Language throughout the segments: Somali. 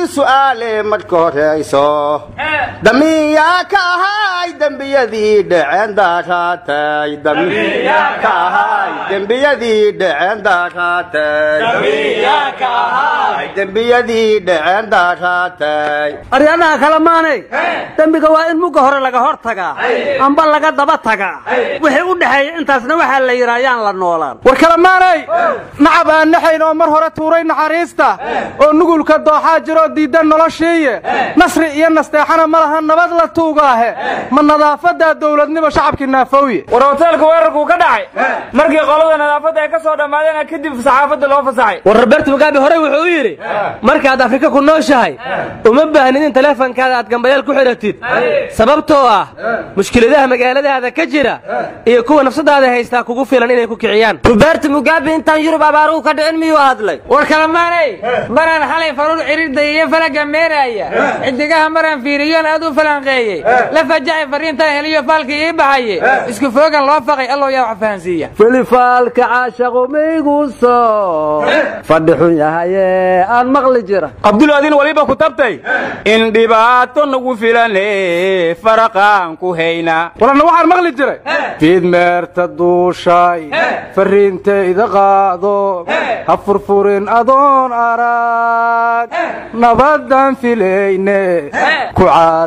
su'aale marka horayso damiyaa ka ahay dembiyadii dhaceen daaraatay damiyaa ka ahay dembiyadii dhaceen daaraatay dembiyadii dhaceen daaraatay aryadaha kale maanay dembiga waa in mugga hore laga hor tagaa amba laga daba tagaa wixii u dhexeeya intaasna waxaa la yidhaa yaan la noolaan war kale maanay nacab aan naxayn oo mar hore tuuray naxariista oo nugulka dooxaa jiroo diiddan noloshiiye nasri iyo nasteexana ma laha nabad la tuugaahe ma nadaafadaa dowladnimo shacabkii naafowye war hoteelka weerarkuu ka dhacay markii qolada nadaafadda ay ka soo dhammaadeen kadib saxaafadda loo fasaxay war roberto mugabe horey wuxuu yidhi markaad afrika ku nooshahay uma baahnid in taleefankaada aad gambayaal ku xidhatid sababtoo ah mushkiladaha magaaladaada ka jira iyo kuwa nafsadaada haystaa kugu filan inay ku kiciyaan roberto mugabe intaan yurub abaaruhu ka dhicin miyuu hadlay war kalamaanay maraan xalay faruur ciriddayiyo falaga meeraaya xidigaha maraan fiiriyoon aad u falanqeeyey la fajacay fariintaan heliyo faalkii ii baxaye isku foogan loo faqay allow yaa wax fahansiiya filifaalka caashaqu maygu soo fadhi xun yahaye aan maqli jira abdulaadin waliba ku tabtay in dhibaato nagu filane faraqaan ku hayna walanna waxaan maqli jiray fiidmeerta duushay farriintayda qaado ha furfurin adoon arag nabaddan filayne ku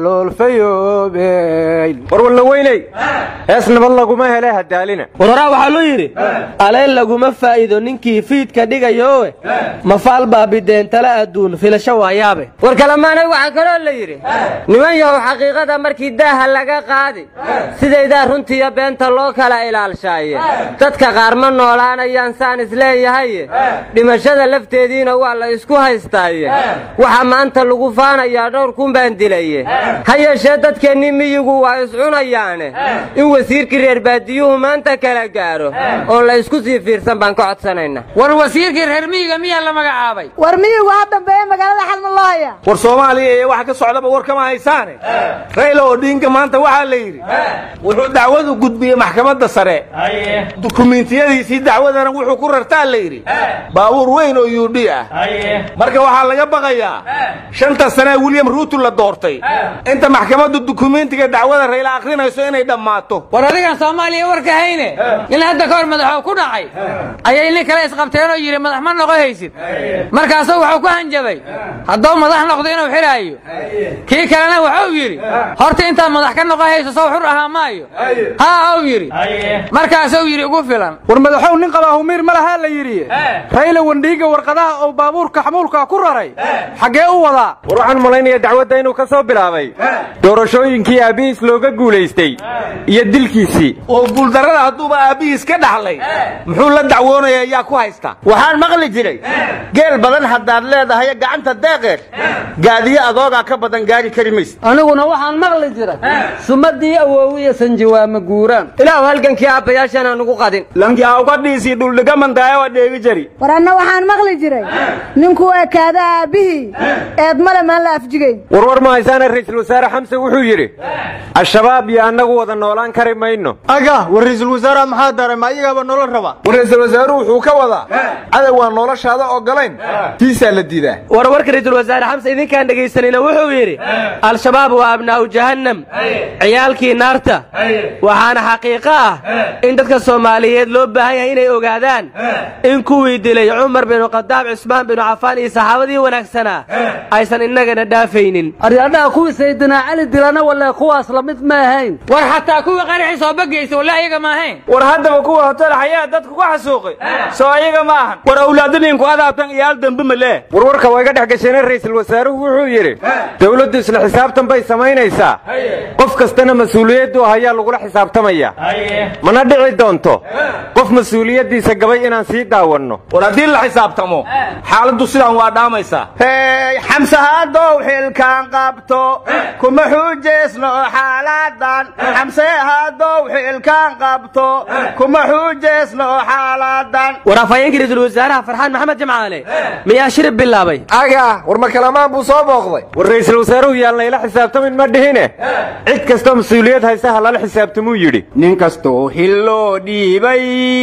caloolfayoobeyn war walla weyney hees nabad laguma hele hadaalina war horaa waxaa loo yidhi aleen laguma faa'iido ninkii fiidka dhigayoowe mafaal baabideen tala adduun filasho waayaabe war kalamaanay waxaa kaloo la yidhi niman yahow xaqiiqada markii daaha laga qaadi sidaydaa runtiiyo beenta loo kala ilaalshaaye dadka qaar ma noolaanayaan saan isleeyahaye dhimashada lafteediina waa la isku haystaaye waxaa maanta lagu faanayaa dhowr kun baan dilaye ha yeeshee dadkeennii miyigu waa iscunayaane in wasiirkii reer baadiyuhu maanta kala gaaro oo la isku sii fiirsan baan ka codsanaynaa war wasiirkii reer miyiga miyaa la magacaabay war miyigu ha dambeeye magaalada xalma loo haya war soomaaliya iyo waxa ka socdaba war kama haysaane rayla odhiinka maanta waxaa la yidhi wuxuu dacwadu gudbiyey maxkamadda sare dukumiintiyadiisii dacwadana wuxuu ku rartaa la yidhi baabuur weyn oo yuudhi ah marka waxaa laga baqayaa shanta sanee william ruutu la doortay inta maxkamaddu dukumiintiga dacwada rayla akhrinayso inay dhammaato war adigan soomaaliya warka hayne nin hadda ka hor madaxoo ku dhacay ayay nin kale isqabteen oo yidhi madax ma noqo haysid markaasuu wuxuu ku hanjabay hadduu madax noqdo inuu xidhaayo kii kalena wuxuu yidhi horta intaad madax ka noqo hayso sow xur ahaa maayo haa ou yidhi markaasuu yidhi ugu filan war madaxow nin qabaa humiir ma lahaa la yidhi rayla wandhiiga warqadaha oo baabuurka xamuulka ku raray xaggee u wadaa war waxaan malaynayaa dacwadda inuu ka soo bilaabay doorashooyinkii aabbihiis looga guulaystay iyo dilkiisii oo guuldarrada hadduuba aabbihiis ka dhaxlay muxuu la dacwoonaya yaa ku haysta waxaan maqli jiray geel badan haddaad leedahay gacanta deeqeed gaadiyo adoogaa ka badan gaari kari maysa aniguna waxaan maqli jira sumadii awoowiya sanjiwaama guuraan ilaahu halgankii aabbayaashana nugu qadin lanki awkadhiisii dhuldhigamantaaye waa dheegi jari war anna waxaan maqli jiray ninkuu ekaada aabbihii eed male maan la afjigayn warwar ma haysaane ra'iisul wasaare xamse wuxuu yidhi al-shabaab iyo annagu wada noolaan kari mayno aga war ra'iisul wasaaraha maxaa daray ma ayagaaba nolol raba war ra'iisul wasaaruhu wuxuu ka wadaa cadow waan noloshaada ogolayn tiisaa la diidaa warwarka ra'iisul wasaare xamse idinkaan dhegaysanayna wuxuu yidhi al-shabaab waa abnaa'u jahannam ciyaalkii naarta waxaana xaqiiqo ah in dadka soomaaliyeed loo baahan yahay inay ogaadaan in kuwii dilay cumar binu khadaab cismaan binu cafaan iyo saxaabadii wanaagsanaa aysan innagana dhaafaynin aryadhaha kuwii saydinaa cali dilana walle kuwaas la mid ma ahayn war xataa kuwii qaraxii soo bagaysa walla ayaga ma ahayn war haddaba kuwa hotel xayaa dadku ku xasuuqay soo ayaga ma ahan war awlaadaniinku adaabtan iyaal dambe malee warwarka waa iga dhex gasheene ra'iisul wasaaruhu wuxuu yidhi dowladdu isla xisaabtan bay samaynaysaa qof kastana mas-uuliyaddu ayaa lagula xisaabtamaya mana dhici doonto qof mas-uuliyaddiisa gabay inaan sii daawanno war haddii la xisaabtamo xaaladdu sidaan waa dhaamaysaa hey xamse haddow xilkaan qabto kuma xuujaysno xaaladan xamse haddow xilkaan qabto kuma xuujaysno xaaladan war afhayeenkii ra'iisul wasaaraha farxaan maxamed jamcaale miyaa shirib bilaabay aga war ma kalamaan buu soo booqday war ra'iisul wasaaruhu yaan layla xisaabtamin ma dhihine cid kastoo mas-uuliyad haysa ha lala xisaabtamuu yidhi nin kastoo hilloo dhiibay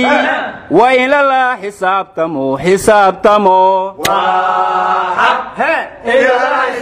waa in lala xisaabtamo xisaabtamo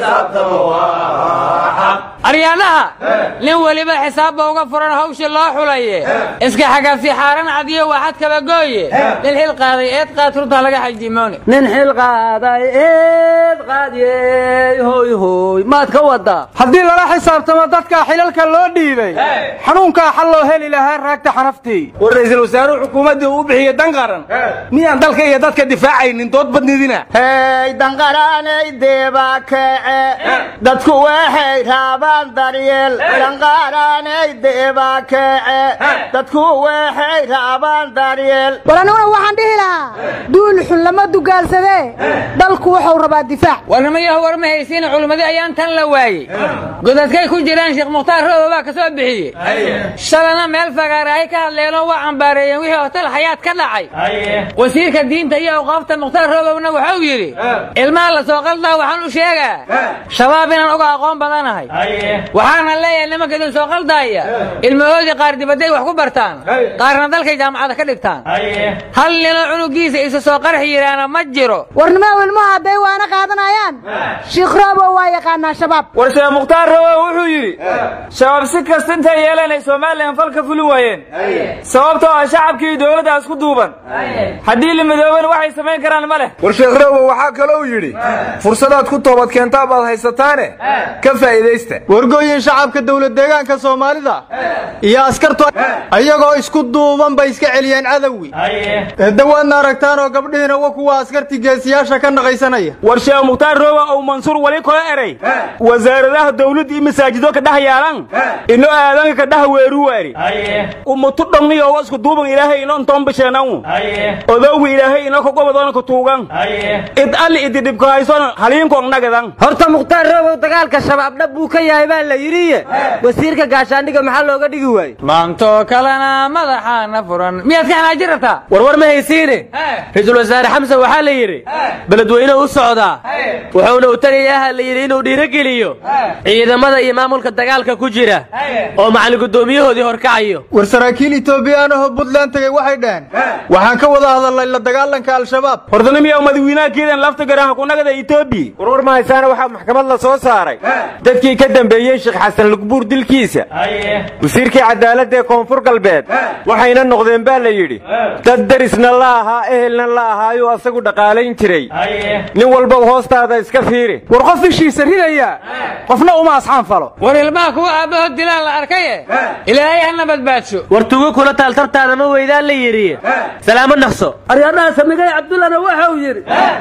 aryaadaha nin weliba xisaabba uga furan hawsha loo xulaye iska xagafsi xaaran cadiyo waxad kabagooye nin xil qaaday eed qaad runta laga xajimoone nin xil qaaday eed qaadiyey hoy hoy maad ka wadaa haddii lala xisaabtamo dadkaa xilalka loo dhiibay xanuunkaa xal loo heli lahaa raagta xanaftii war ra'iisul wasaaruhu xukuumaddii uu bixiyey dan qaran miyaan dalka iyo dadka difaacaynin dood badnidina hey danqaraanay deeba kece dadku waxay raabaan daryeel danqaraanay deeba kece dadku waxay raabaan daryeel war aniguna waxaan dhihi lahaa duul xun lama dugaalsadee dalku wuxuu rabaa difaac warnamayahu war ma haysiin culimmadii ayaan tan la waayey godadkay ku jiraan sheekh mukhtaar rooba baa ka soo bixiyey shalana meel fagaare ay ka hadleenoo waa cambaareeyeen wixii hotel xayaad ka dhacay wasiirka diinta iyo awqaafta mukhtaar roobowna wuxuu yidhi ilmaha la soo qaldaa waxaan u sheegaa shabaab inaan uga aqoon badanahay waxaana leeyahay nimanka idin soo qaldaaya ilmahoodii qaar dibadday wax ku bartaan qaarna dalkay jaamacada ka dhigtaan hal ninoo cunugiisa isa soo qarxi yidhaana ma jiro warnimaa ilmuhu hadday waana qaadanayaan shiikh roobo waa yaqaanaa shabaab war sheekh mukhtaar rawe wuxuu yidhi shabaab si kasta intay yeeleen ay somalilan fal ka fulin waayeen sababtoo ah shacabkii dowladdaas ku duuban haddii la midoobana waxay samayn karaan ma leh war sheekh roobo waxaa kalou yidhi fursadaad ku toobad keentaa baad haysataane ka faa'iidaysta wargooyin shacabka dowlad deegaanka soomaalida iyo askartu ayagoo isku duuban bay iska celiyeen cadowi eeddawaadna aragtaan oo gabdhihiina wa kuwa askartii geesiyaasha ka naqaysanaya war sheekh mukhtaar rooba ou mansuur wali kola eray wasaaradaha dawladda iyo masaajido ka dhex yaalan ino aadanka ka dhex weeru waari ummatu dhonniyo wa isku duuban ilaahay ino intoon bisheenan odowga ilaahay ino ka gobodoona ka tuugan id alli idi dhibka hayson haliinkoon nagadan horta mukhtaar roobow dagaalka shabaab dhab buu ka yahay baa la yidhiye wasiirka gaashaandhiga maxaa looga dhigi waayey maantoo kalena madaxaana furan miyaad ka xanaajin rabtaa warwar ma haysiine ra-iisul wasaare xamsan waxaa la yidhi beledweyne u socdaa wuxuuna u tagayaha la yidhi inuu dhiirogeliyo ciidamada iyo maamulka dagaalka ku jira oo macalin guddoomiyahoodii horkacayo war saraakiil etoobiyaan ahoo buntland tegey waxay dhaheen waxaan ka wada hadalnay la dagaalanka al-shabaab hordanimiya madawiinaha keedan lafta garaha kunagada etoobiya warwar mahaysaana waxaa maxkamad la soo saaray dadkii ka dambeeyey sheekh xasan lugbuur dilkiisa wasiirkii cadaaladda ee koonfur galbeed waxayna noqdeen baa la yidhi dad darisna la ahaa ehelna la ahaayuu asagu dhaqaalayn jiray nin walba hoostaada iska fiiri war qof ishiisa ridaya qofna uma asxaan falo war ilmaha kuwa aabbahood dilaan la arkaye ilaahay hana badbaadsho war tugo kula taaltartaada ma weydaan la yidhi salaamo naqso aryadhaha samigay cabdullana waxau yidhi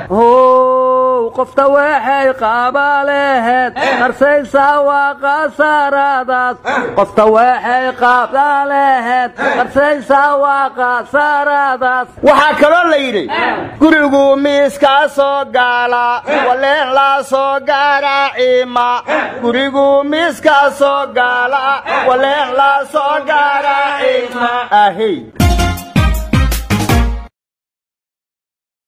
how qofta waxay qaaba leheed qarsaysaa waa qasaaraadaas qofta waxay qaaba leheed qarsaysaa waa qasaaraadaas waxaa kaloo la yidhi gurigu miiskaa soo gaala waleen laa soo gaara ciima gurigu miiskaa soo gaala waleen laa soo gaara ciima ahey